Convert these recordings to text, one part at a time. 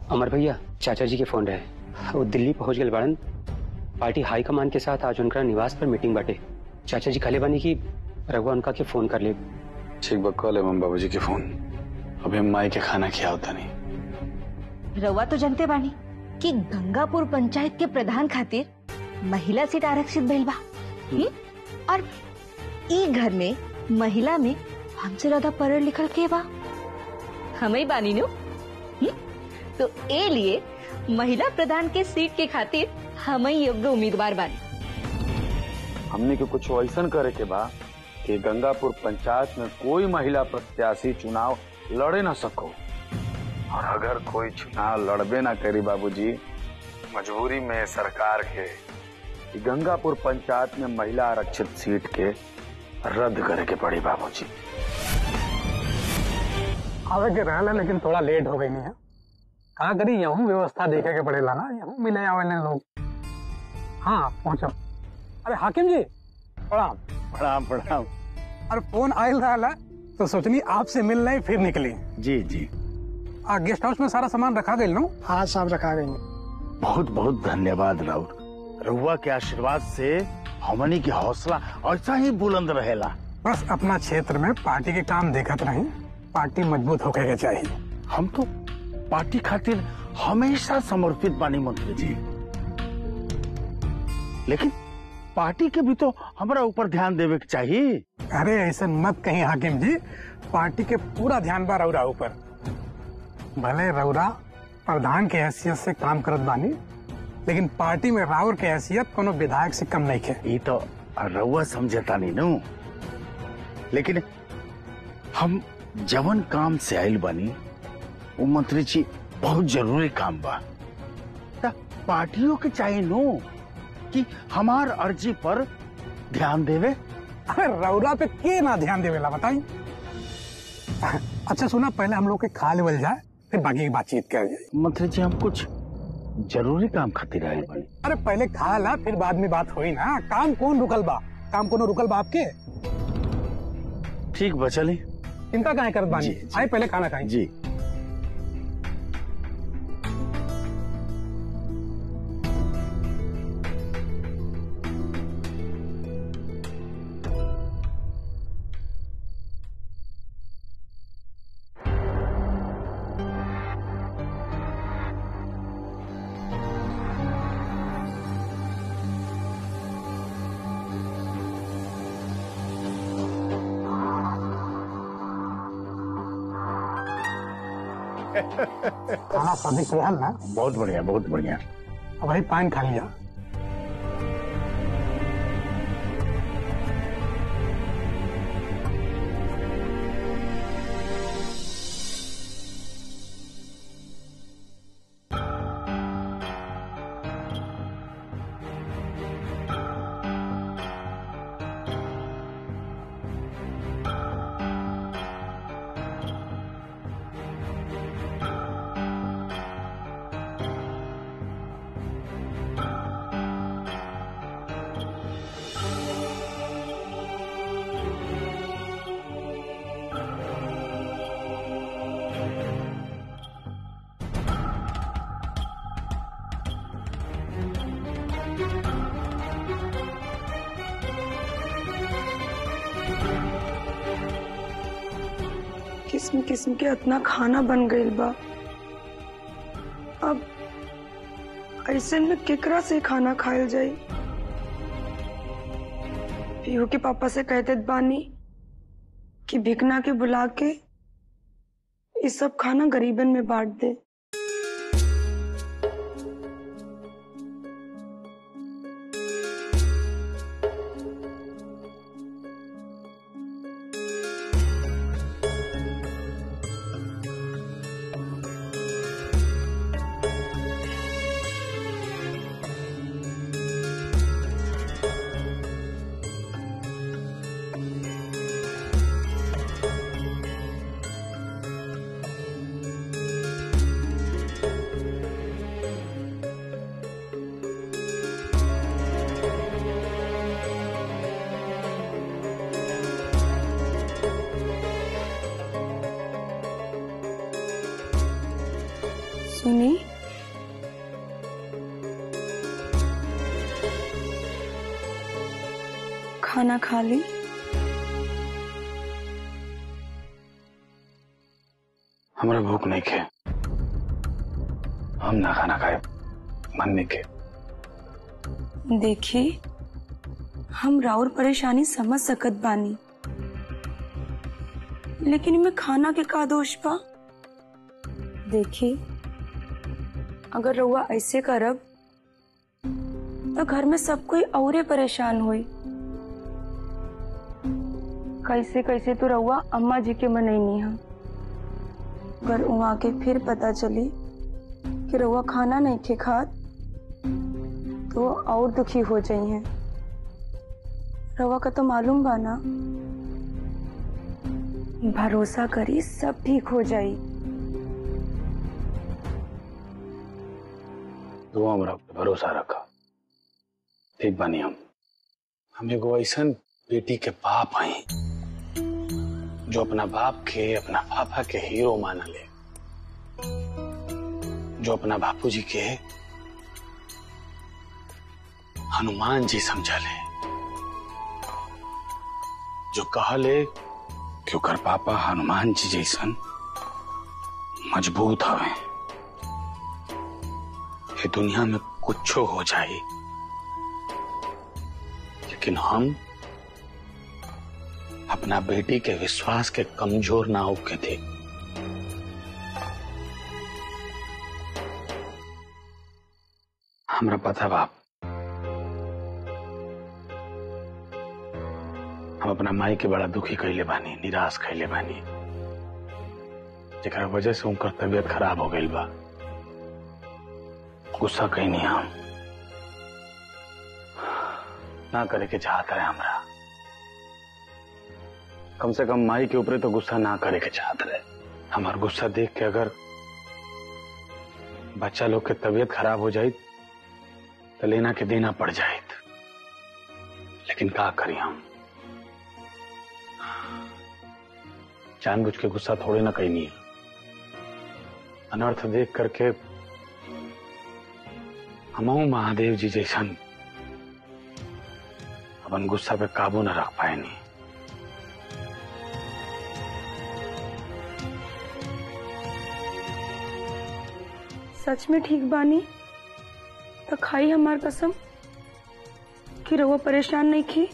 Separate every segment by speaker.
Speaker 1: अमर भैया चाचा जी के फोन रहे वो दिल्ली पहुंच गए बाड़न पार्टी हाईकमान के साथ आज उनका निवास पर मीटिंग बाटे चाचा जी खले बानी की रघुआ उनका के फोन कर ले
Speaker 2: ठीक बा कॉल है मम बाबूजी के फोन अभी हम माई के खाना खिया होता नहीं
Speaker 3: रवा तो जनते बानी कि गंगापुर पंचायत के प्रधान खातिर महिला सीट आरक्षित भइल बा हम्म? और ई घर में महिला में हमसे ज्यादा पढ़ल लिखल के बा हमें ही बानी नु हम्म? तो ए लिए महिला प्रधान के सीट के खातिर हम ही योग्य उम्मीदवार बानी
Speaker 4: हमने के कुछ ऐसा करे के बा कि गंगापुर पंचायत में कोई महिला प्रत्याशी चुनाव लड़े ना सको और अगर कोई चुनाव लड़बे ना करी बाबूजी मजबूरी में सरकार के कि गंगापुर पंचायत में महिला आरक्षित सीट के रद्द करे के पड़ी बाबूजी
Speaker 5: आवे के रहला लेकिन थोड़ा लेट हो गई नहीं है कहा करी यहूँ व्यवस्था देखे के पड़ेला ना यहूँ मिले आवेले लोग हाँ पहुँचो अरे हाकिम जी प्रणाम
Speaker 4: प्रणाम प्रणाम
Speaker 5: अरे फोन आयल रहा तो सोचनी आपसे मिल रहे फिर निकली
Speaker 4: जी जी
Speaker 5: आ गेस्ट हाउस में सारा सामान रखा गई नो
Speaker 6: हाँ सब रखा गई
Speaker 4: बहुत बहुत धन्यवाद राउर रहुआ के आशीर्वाद से हमनी की हौसला ऐसा ही बुलंद रहेला
Speaker 5: बस अपना क्षेत्र में पार्टी के काम देखत रही पार्टी मजबूत होके के चाहिए
Speaker 4: हम तो पार्टी खातिर हमेशा समर्पित बानी मंत्री जी लेकिन पार्टी के भी तो हमारा ऊपर ध्यान देवे के चाहिए
Speaker 5: अरे ऐसा मत कहीं हाकिम जी पार्टी के पूरा ध्यान बा रौरा ऊपर भले रौरा प्रधान के हैसियत से काम करत बानी लेकिन पार्टी में राउर के हैसियत कोनो विधायक से कम नहीं है
Speaker 4: ये तो रउआ समझता नहीं नु लेकिन हम जवन काम से आयल बानी वो मंत्री जी बहुत जरूरी काम बा त पार्टियों के चाहिए नो कि हमार अर्जी पर ध्यान देवे
Speaker 5: अरे रौरा पे के ना ध्यान देवेला बताई अच्छा सुना पहले हम लोग के खा लेवल जाए फिर बाकी की बातचीत कर जाए
Speaker 4: मंत्री जी हम कुछ जरूरी काम खातिर आयल बानी
Speaker 5: अरे पहले खा ला फिर बाद में बात हुई ना काम कौन रुकल बा काम कोनो रुकल बा आपके
Speaker 4: ठीक बा चली
Speaker 5: चिंता काहे करत बानी
Speaker 4: जी, जी।
Speaker 5: आए पहले खाना खाई
Speaker 4: जी
Speaker 5: खाना स्वादिष्ट रहल ना
Speaker 4: बहुत बढ़िया बहुत बढ़िया
Speaker 5: अब भाई पान खा लिया
Speaker 7: किस्म किस्म के इतना खाना बन गईल बा अब ऐसे में केकरा से खाना खायल जाई पीहू के पापा से कहते बानी कि भिकना के बुला के ये सब खाना गरीबन में बांट दे सुनी खाना खा ली
Speaker 2: हमरा भूख नहीं खे हम ना खाना खाए मन नहीं खे
Speaker 7: देखी हम राउर परेशानी समझ सकत बानी लेकिन इनमें खाना के का दोष बा देखी अगर रउआ ऐसे करब तो घर में सब कोई औरे परेशान होई कैसे कैसे तो रउआ अम्मा जी के मनैनी है अगर वहां के फिर पता चली कि रउआ खाना नहीं खे खात तो वो और दुखी हो जाई हैं रवा का तो मालूम बा ना भरोसा करी सब ठीक हो जाई
Speaker 2: तू हमरा पे भरोसा रखा ठीक बानी हम हम एगो ऐसन बेटी के बाप हई जो अपना बाप के अपना पापा के हीरो माना ले जो अपना बापूजी के हनुमान जी समझा ले जो कहले कि ओकर पापा हनुमान जी जैसन मजबूत हवे ये दुनिया में कुछो हो जाए लेकिन हम अपना बेटी के विश्वास के कमजोर ना होके थे हमरा पता बाप हम अपना माई के बड़ा दुखी कैले बानी निराश कैले बानी जेकरा वजह से उनकर तबीयत खराब हो गई बा गुस्सा कैनी हम ना करे के चाहता है हमरा कम से कम माई के ऊपर तो गुस्सा ना करे के चाहत रहे हमार गुस्सा देख के अगर बच्चा लोग के तबीयत खराब हो जाए तो लेना के देना पड़ जाए लेकिन का करी हम जानबूझ के गुस्सा थोड़े ना कहीं नहीं अनर्थ देख करके हमहू महादेव जी जैसन अपन गुस्सा पे काबू न रख पाए नहीं
Speaker 7: सच में ठीक बानी तो खाई हमार कसम कि रउआ परेशान नहीं की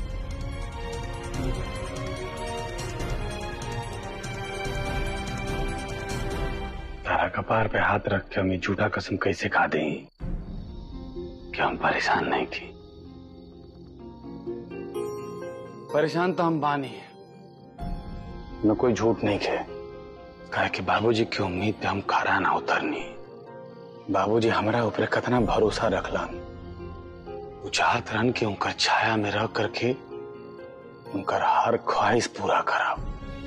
Speaker 2: तारा कपार पे हाथ रख के हमें झूठा कसम कैसे खा दें कि हम परेशान नहीं थी परेशान तो हम बानी मैं कोई झूठ नहीं खे कहा कि बाबूजी की उम्मीद पे हम खरा ना उतरनी बाबूजी हमारा ऊपर कितना भरोसा रखलन वो चाहत रहन कि उनकर छाया में रह करके उनकर हर ख्वाहिश पूरा कराओ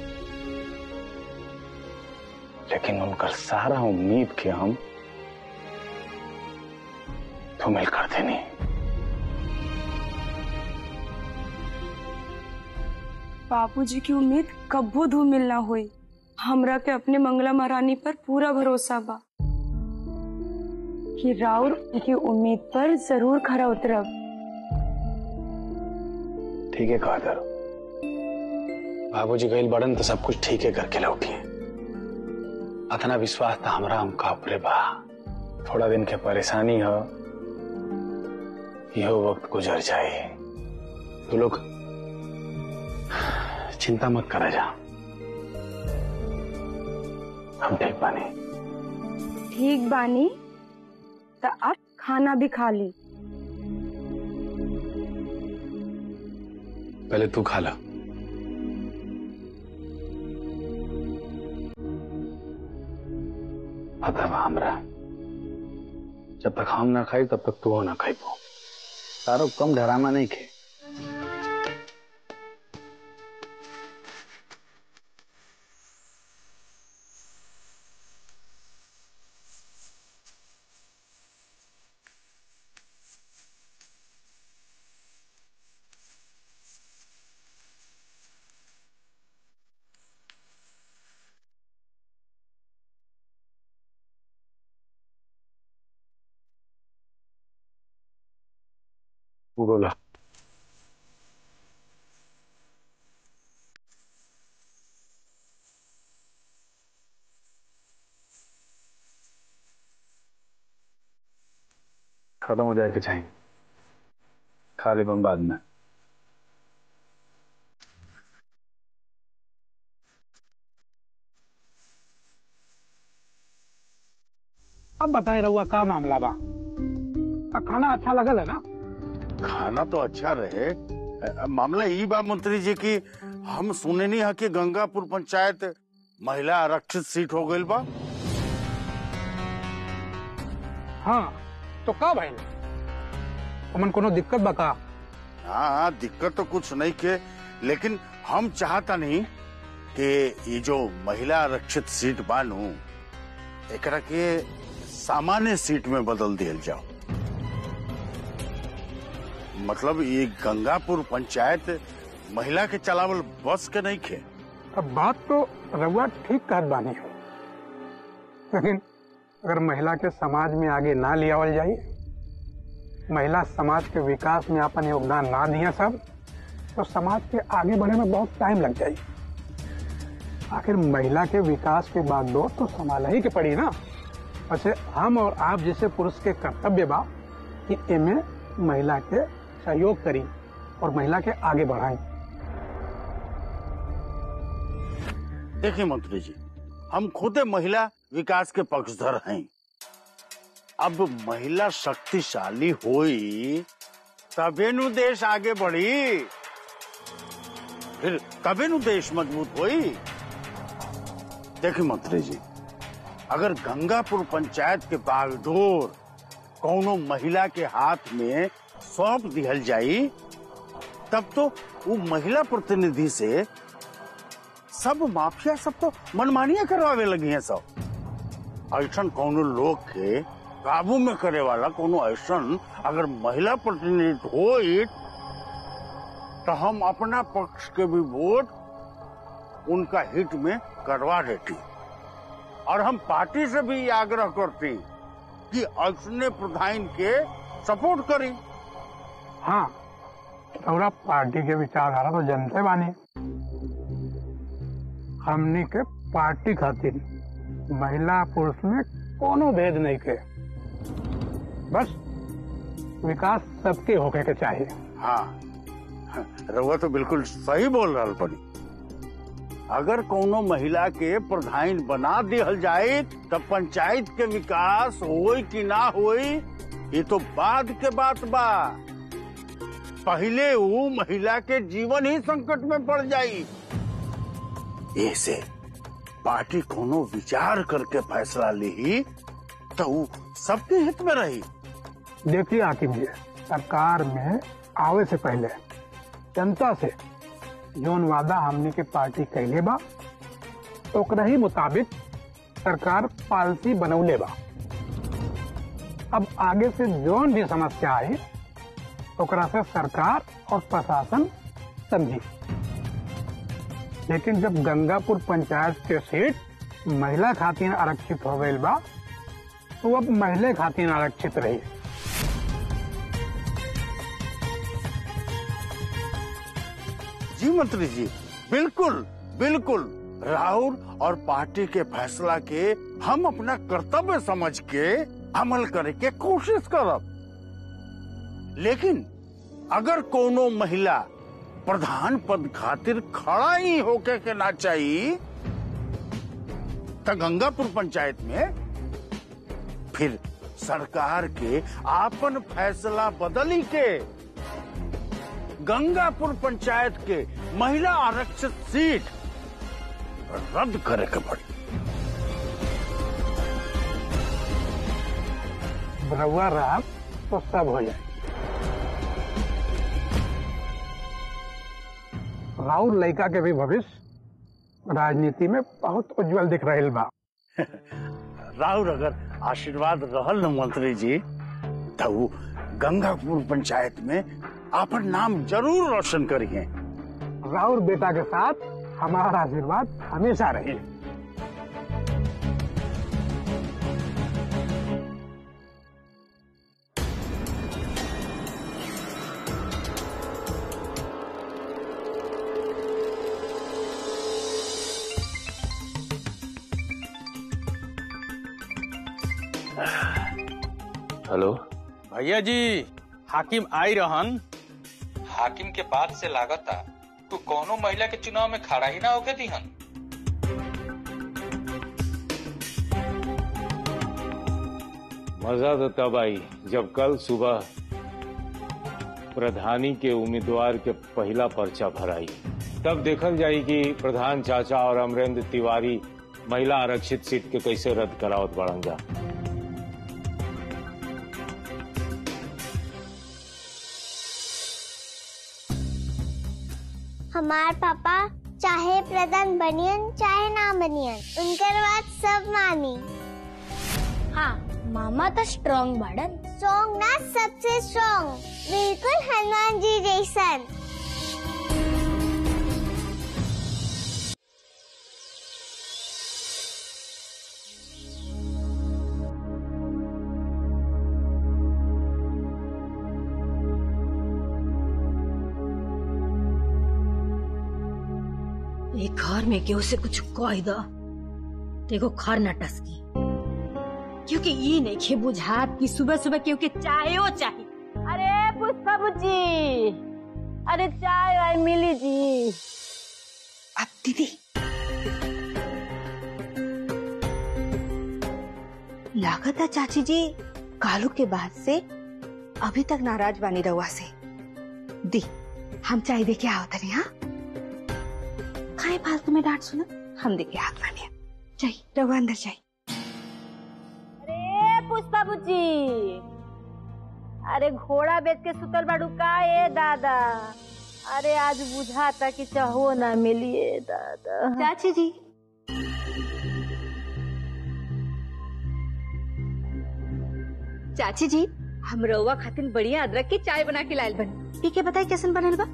Speaker 2: लेकिन उनकर सारा उम्मीद के हम धूमिल कर देनी
Speaker 7: बापूजी की उम्मीद कब्बो धूमिल ना हुई हमरा के अपने मंगला महारानी पर पूरा भरोसा बा कि राउर की उम्मीद पर जरूर खरा उतरब
Speaker 2: ठीक है कादर बाबूजी गईल बड़न तो सब कुछ ठीक है करके लौटी अतना विश्वास था हमरा हमका ऊपरे बा थोड़ा दिन के परेशानी हो यह वक्त गुजर जाए तू लोग चिंता मत करा जा हम ठीक बानी
Speaker 7: ठीक बानी तो अब खाना भी खा ली
Speaker 2: पहले तू खा ला पता बा हमरा जब तक हम ना खाई तब तक तू ना खाई पो तारो कम डरामा नहीं खे बोला खत्म हो जाए के चाहिए खा ले बाद में
Speaker 5: अब बताए रहुआ का मामला बा आ, खाना अच्छा लगल है ना
Speaker 6: खाना तो अच्छा रहे अ, मामला ई बा मंत्री जी की हम सुने नहीं है कि गंगापुर पंचायत महिला आरक्षित सीट हो गई बा
Speaker 5: हाँ तो का भाई हमन कोनो दिक्कत बा का
Speaker 6: हाँ हाँ दिक्कत तो कुछ नहीं के लेकिन हम चाहता नहीं कि ये जो महिला आरक्षित सीट बानू एकरा के सामान्य सीट में बदल दिया जाओ मतलब ये गंगापुर पंचायत महिला के चलावल बस के नहीं खे
Speaker 5: अब बात तो रहुआ ठीक कहत बानी लेकिन अगर महिला के समाज में आगे ना लियावल जाए महिला समाज के विकास में अपन योगदान ना दिए सब तो समाज के आगे बढ़ने में बहुत टाइम लग जाए आखिर महिला के विकास के बाद दो तो संभाला ही के पड़ी ना वैसे हम और आप जैसे पुरुष के कर्तव्य बा कि एमे महिला के सहयोग करी और महिला के आगे बढ़ाई
Speaker 6: देखिए मंत्री जी हम खुद महिला विकास के पक्षधर हैं अब महिला शक्तिशाली हुई तबे नु देश आगे बढ़ी फिर कबे नु देश मजबूत हुई देखिए मंत्री जी अगर गंगापुर पंचायत के बागडोर कौनो महिला के हाथ में सौंप दिहल जाई तब तो वो महिला प्रतिनिधि से सब माफिया सब तो मनमानिया करवावे लगी हैं सब ऐसा कोनो लोग के काबू में करे वाला कोनो ऐसा अगर महिला प्रतिनिधि हो तो हम अपना पक्ष के भी वोट उनका हित में करवा देती और हम पार्टी से भी ये आग्रह करती कि ऐसने प्रधान के सपोर्ट करी
Speaker 5: हाँ रउरा पार्टी के विचारधारा तो जनते बानी हमनी के पार्टी खातिर महिला पुरुष में कोनो भेद नहीं के बस विकास सबके होके के चाहिए
Speaker 6: हाँ रउआ तो बिल्कुल सही बोल रहा बनी अगर कोनो महिला के प्रधान बना दिहल जाए तब पंचायत के विकास होई कि ना होई ये तो बाद के बात बा पहले वो महिला के जीवन ही संकट में पड़ जाई ऐसे पार्टी कोनो विचार करके फैसला ली तो वो सबके हित में रही
Speaker 5: देखिए हाकिम जी सरकार में आवे से पहले जनता से जौन वादा हमनी के पार्टी कैले बा ओकरा ही मुताबिक सरकार पॉलिसी बनौले बा अब आगे से जौन भी समस्या आई ओकरा से सरकार और प्रशासन समझी लेकिन जब गंगापुर पंचायत के सीट महिला खातिर आरक्षित हो गई बा तो अब महिला खातिर आरक्षित रही
Speaker 6: जी मंत्री जी बिल्कुल बिल्कुल राहुल और पार्टी के फैसला के हम अपना कर्तव्य समझ के अमल करे के कोशिश करब लेकिन अगर कोनो महिला प्रधान पद खातिर खड़ा ही होके के ना चाहिए तो गंगापुर पंचायत में फिर सरकार के आपन फैसला बदली के गंगापुर पंचायत के महिला आरक्षित सीट रद्द करे के पड़ी
Speaker 5: रउआ रहा तो सब हो जाए राउर लड़का के भी भविष्य राजनीति में बहुत उज्जवल दिख रहे बा
Speaker 6: राहुल अगर आशीर्वाद रहल न मंत्री जी तो वो गंगापुर पंचायत में आपन नाम जरूर रोशन करिए
Speaker 5: राउर बेटा के साथ हमारा आशीर्वाद हमेशा रही
Speaker 4: हेलो
Speaker 6: भैया जी हाकिम आई रहन
Speaker 8: हाकिम के बात से लागता तू कोनो महिला के चुनाव में खड़ा ही ना होके दिहन
Speaker 9: मजा तो तब आई जब कल सुबह प्रधानी के उम्मीदवार के पहला पर्चा भराई तब देखल जाई कि प्रधान चाचा और अमरेंद्र तिवारी महिला आरक्षित सीट के कैसे रद्द करावत बढ़न जा
Speaker 10: हमार पापा चाहे प्रधान बनियन चाहे ना बनियन उनकर बात सब मानी हाँ मामा तो स्ट्रॉन्ग बड़न स्ट्रॉन्ग ना सबसे स्ट्रॉन्ग बिल्कुल हनुमान जी जैसन
Speaker 3: एक घर में केहू से कुछ कह दो देखो खर न टसकी क्योंकि ये नहीं खे बुझात कि सुबह सुबह केहू के चायो चाहिए
Speaker 11: अरे पुष्पा बुच्ची अरे चाय वाय मिली जी
Speaker 3: अब दीदी लागत है चाची जी कालू के बाद से अभी तक नाराज बानी रहुआ से दी हम चाय दे के आओ तनी हाँ खाए फालतू में डांट सुना हम दे के हाथ बानी जाई रहुआ अंदर जाई
Speaker 11: अरे पुष्पा बुच्ची अरे घोड़ा बेच के सुतल बाड़ू का ए दादा अरे आज बुझाता कि चाहो ना मिलिए दादा
Speaker 3: चाची जी चाची जी हम रउआ खातिर बढ़िया अदरक की चाय बना के लायल बनी पी के बताई कैसन बनल बा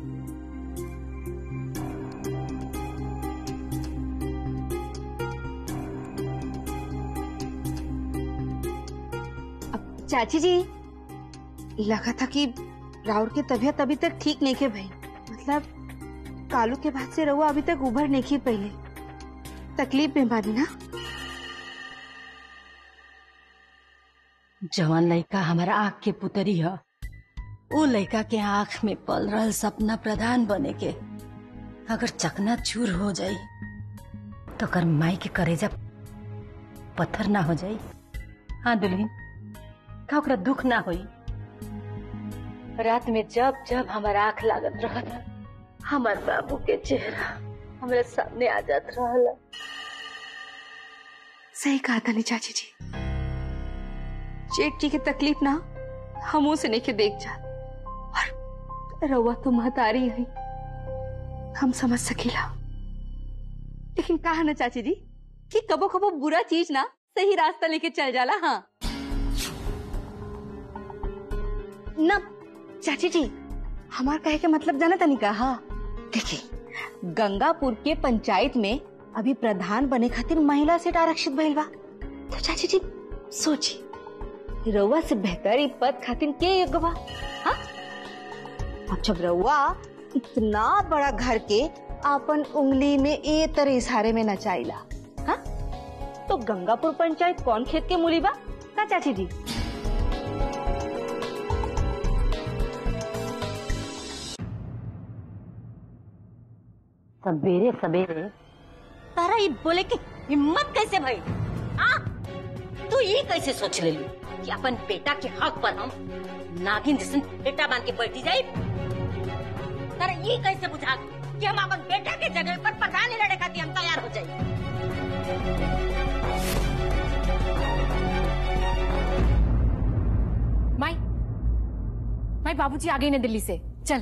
Speaker 3: अब चाची जी लगा था कि राउर की तबीयत अभी तक ठीक नहीं के भाई मतलब कालू के बाद से रउआ अभी तक उभर नहीं की पहले तकलीफ में बानी ना
Speaker 11: जवन लड़का हमारा आँख के पुतरी है वो लड़का के आँख में पल रहल सपना प्रधान बने के अगर चकना चूर हो जाई तो कर माई के करेजा पत्थर ना हो जाई हाँ दुल्हन का ओकरा दुख ना होई रात में जब जब हमारा आँख लागत रहता हमार बाबू के चेहरा हमारे सामने आ जात रहला
Speaker 3: सही कहा था चाची जी जेठ जी की तकलीफ ना हमों से नहीं के देख जा और रउआ तो महतारी है हम समझ सकीला लेकिन कहा ना चाची जी कि कबो कबो बुरा चीज ना सही रास्ता लेके चल जाला हाँ ना चाची जी हमार कहे के मतलब जाना तनी का हाँ देखिए गंगापुर के पंचायत में अभी प्रधान बने खातिर महिला सीट आरक्षित भइल बा तो चाची जी सोची रउआ से बेहतर ई पद खातिर के योग्य बा हाँ? अब जब रउआ इतना बड़ा घर के अपन उंगली में ए तरह इशारे में नचाइला हाँ? तो गंगापुर पंचायत कौन खेत के मूली बा का चाची जी
Speaker 11: सवेरे सवेरे तारा ये बोले कि हिम्मत कैसे भई हाँ तू ये कैसे सोच ले कि अपन बेटा के हक पर हम नागिन जैसे बेटा मान के बैठी जाए तारा ये कैसे बुझा कि हम अपन बेटा के जगह पर प्रधान लड़े खातिर हम तैयार हो जाए
Speaker 12: माई माई बाबूजी आ गए ना दिल्ली से चल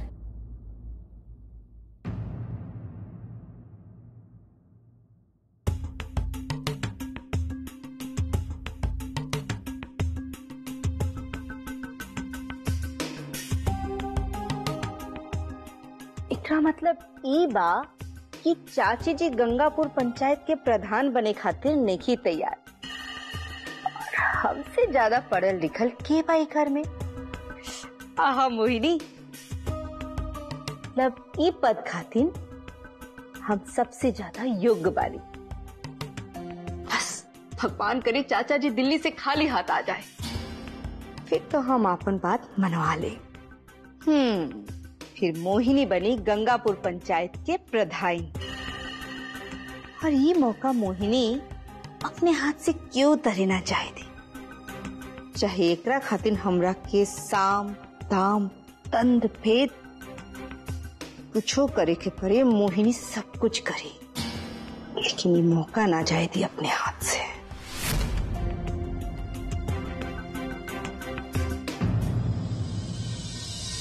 Speaker 3: एकरा मतलब ई बा कि चाची जी गंगापुर पंचायत के प्रधान बने खातिर नहीं तैयार और हमसे ज्यादा पढ़ल लिखल के बा ई घर में आहा मोहिनी मतलब ई पद खातिर हम सबसे ज्यादा योग्य बानी बस भगवान करे चाचा जी दिल्ली से खाली हाथ आ जाए फिर तो हम अपन बात मनवा ले हम्म फिर मोहिनी बनी गंगापुर पंचायत के प्रधान और ये मौका मोहिनी अपने हाथ से क्यों तरेना चाहे थी चाहे एकरा खातिर हमरा के साम दाम तंद भेद कुछो करे के परे मोहिनी सब कुछ करी लेकिन ये मौका ना जाए थी अपने हाथ से